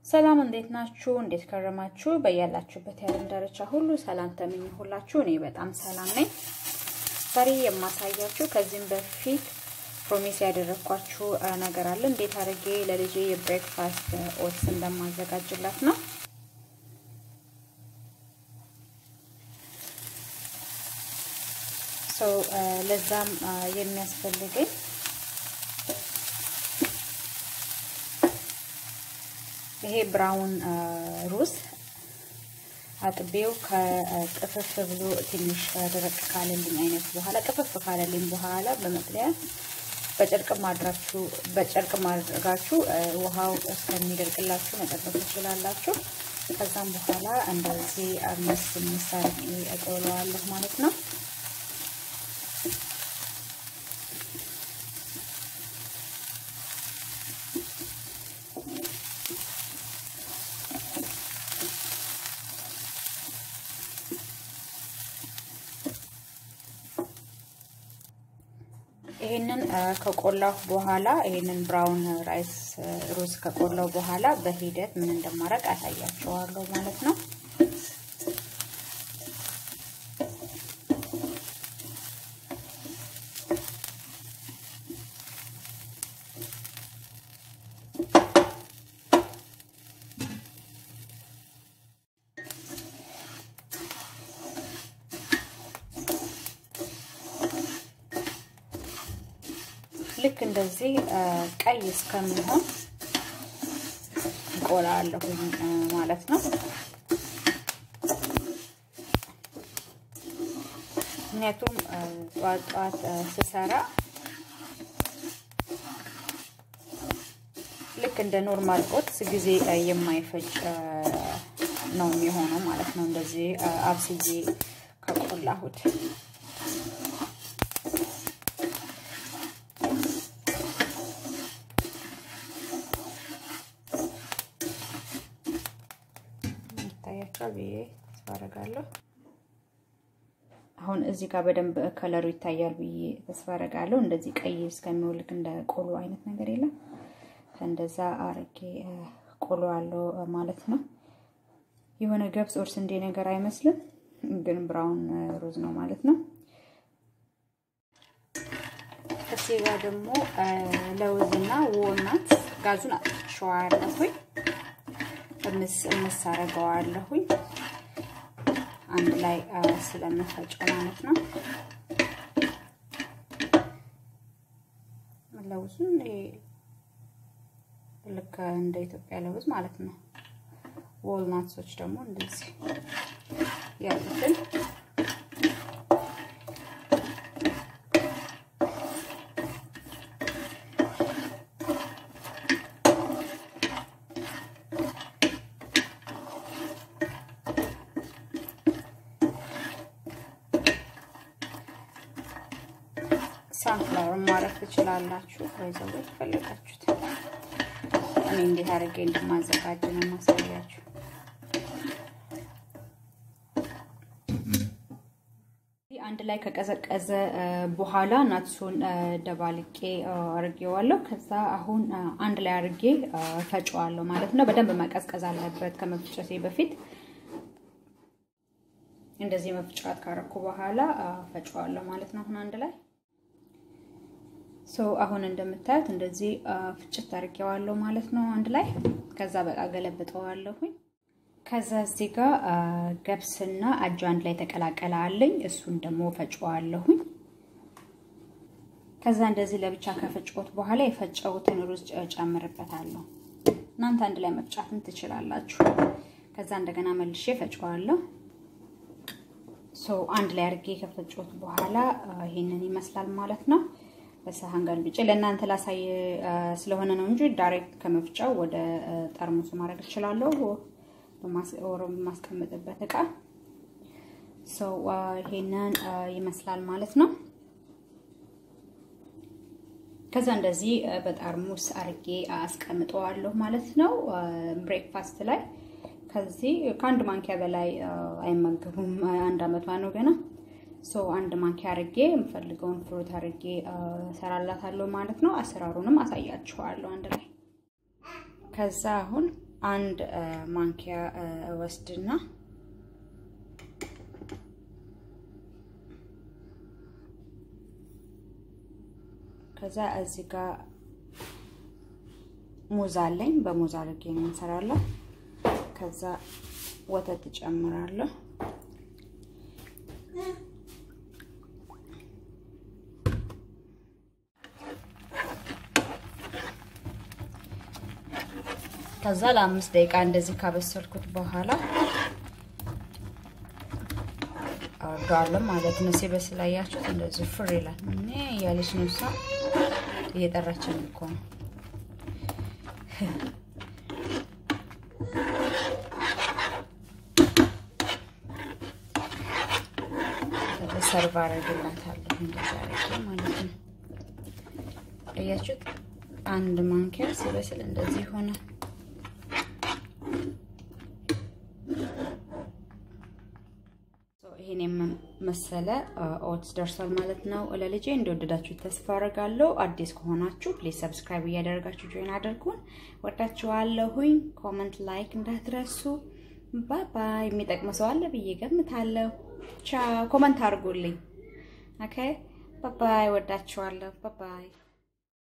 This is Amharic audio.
ሰላም እንዴት ናችሁ? እንዴት ከረማችሁ? በያላችሁበት የዓለም ዳርቻ ሁሉ ሰላም ተመኘሁላችሁ። እኔ በጣም ሰላም ነኝ። ዛሬ የማሳያችሁ ከዚህም በፊት ፕሮሚስ ያደረግኳችሁ ነገር አለ። እንዴት አድርጌ ለልጄ የብሬክፋስት ኦትስ እንደማዘጋጅላት ነው። ሰው ለዛም የሚያስፈልገኝ ይሄ ብራውን ሩዝ አጥቤው ከጥፍፍ ብሎ ትንሽ ደረቅ ካለልኝ አይነት በኋላ ጥፍፍ ካለልኝ በኋላ በመጥለያ በጨርቅ ማድራችሁ በጨርቅ ማድረጋችሁ ውሃው እስከሚደርቅላችሁ መጠበቅ ትችላላችሁ። ከዛም በኋላ እንደዚህ አምስ ምሳሌ እጠውለዋለሁ ማለት ነው። ይሄንን ከቆላሁ በኋላ ይሄንን ብራውን ራይስ ሩዝ ከቆላሁ በኋላ በሂደት ምን እንደማድረግ አሳያቸዋለሁ ማለት ነው። ልክ እንደዚህ ቀይ እስከሚሆን እቆላለሁኝ ማለት ነው። ምክንያቱም ጠዋት ጠዋት ስሰራ ልክ እንደ ኖርማል ኦትስ ጊዜ የማይፈጅ ነው የሚሆነው ማለት ነው። እንደዚህ አብስዬ ከቆላሁት ይታያቸዋል ብዬ ተስፋ አደርጋለሁ። አሁን እዚህ ጋር በደንብ ከለሩ ይታያል ብዬ ተስፋ አደርጋለሁ። እንደዚህ ቀይ እስከሚወልቅ እንደ ቆሎ አይነት ነገር የለም። እንደዛ አርጌ ቆሎ አለው ማለት ነው። የሆነ ገብስ ኦር ስንዴ ነገር አይመስልም፣ ግን ብራውን ሩዝ ነው ማለት ነው። እዚህ ጋር ደግሞ ለውዝና ወልናት ጋዙን አጥቼዋለሁኝ እምስ እምስ አደርገዋለሁኝ አንድ ላይ ስለምፈጨው ማለት ነው። ለውዙን ልክ እንደ ኢትዮጵያ ለውዝ ማለት ነው። ወልናትሶች ደግሞ እንደዚህ ያሉትን ሳንፍላወር ማረፍ ትችላላችሁ። ወይዘው ፈለጋችሁት። እኔ እንዴት አድርጌ እንደማዘጋጅ ነው ማሳያችሁ። አንድ ላይ ከቀዘቀዘ በኋላ ናትሱን ደባልቄ አርጌዋለሁ። ከዛ አሁን አንድ ላይ አርጌ ፈጨዋለሁ ማለት ነው። በደንብ መቀዝቀዝ አለበት ከመፍጨቴ በፊት። እንደዚህ መፍጫት ካረኩ በኋላ ፈጨዋለሁ ማለት ነው። አሁን አንድ ላይ ሶ አሁን እንደምታዩት እንደዚህ ፍጭት አድርጌዋለሁ ማለት ነው አንድ ላይ። ከዛ በቃ ገለብጠዋለሁኝ። ከዛ እዚህ ጋር ገብስና አጃ አንድ ላይ ተቀላቀለ አለኝ። እሱን ደግሞ ፈጨዋለሁኝ። ከዛ እንደዚህ ለብቻ ከፈጨሁት በኋላ የፈጨሁትን ሩዝ ጨምርበታለሁ። እናንተ አንድ ላይ መፍጫትን ትችላላችሁ። ከዛ እንደገና መልሼ ፈጨዋለሁ። ሶ አንድ ላይ አድርጌ ከፈጨሁት በኋላ ይሄንን ይመስላል ማለት ነው። በሰሃን ገልብጬ ለእናንተ ላሳይ ስለሆነ ነው እንጂ ዳይሬክት ከመፍጫው ወደ ጠርሙሱ ማድረግ እችላለሁ፣ በማስቀምጥበት እቃ። ሰው ይሄንን ይመስላል ማለት ነው። ከዛ እንደዚህ በጠርሙስ አርጌ አስቀምጠዋለሁ ማለት ነው። ብሬክፋስት ላይ ከዚህ ከአንድ ማንኪያ በላይ አይመገቡም። አንድ አመቷ ነው ገና ሶ አንድ ማንኪያ አርጌ የምፈልገውን ፍሩት አርጌ ሰራላታለሁ ማለት ነው። አሰራሩንም አሳያችኋለሁ አንድ ላይ። ከዛ አሁን አንድ ማንኪያ ወስድና ከዛ እዚህ ጋር ሙዝ አለኝ። በሙዝ አድርጌ ነው እንሰራለሁ። ከዛ ወተት እጨምራለሁ። ከዛ ለአምስት ደቂቃ እንደዚህ ካበሰልኩት በኋላ አወርደዋለሁ ማለት ነው። ሲበስል አያችሁት፣ እንደዚህ ፍር ይላል። እኔ እያለች ነው እሷ እየጠራችን እኮ ነው። ሰርቭ አደርግላታለሁ እንደዛ አድርጌ ማለት ነው። አያችሁት፣ አንድ ማንኪያ ሲበስል እንደዚህ ይሆናል። ይሄን የመሰለ ኦትስ ደርሷል ማለት ነው። ለልጄ እንደወደዳችሁ ተስፋ አደርጋለሁ። አዲስ ከሆናችሁ ፕሊዝ ሰብስክራይብ እያደረጋችሁ ጆይን አድርጉን። ወዳችኋለሁኝ። ኮመንት ላይክ እንዳትረሱ። ባይ ባይ። የሚጠቅም ሰው አለ ብዬ ገምታለሁ። ቻው። ኮመንት አድርጉልኝ። ኦኬ ባይ ባይ። ወዳችኋለሁ። ባይ ባይ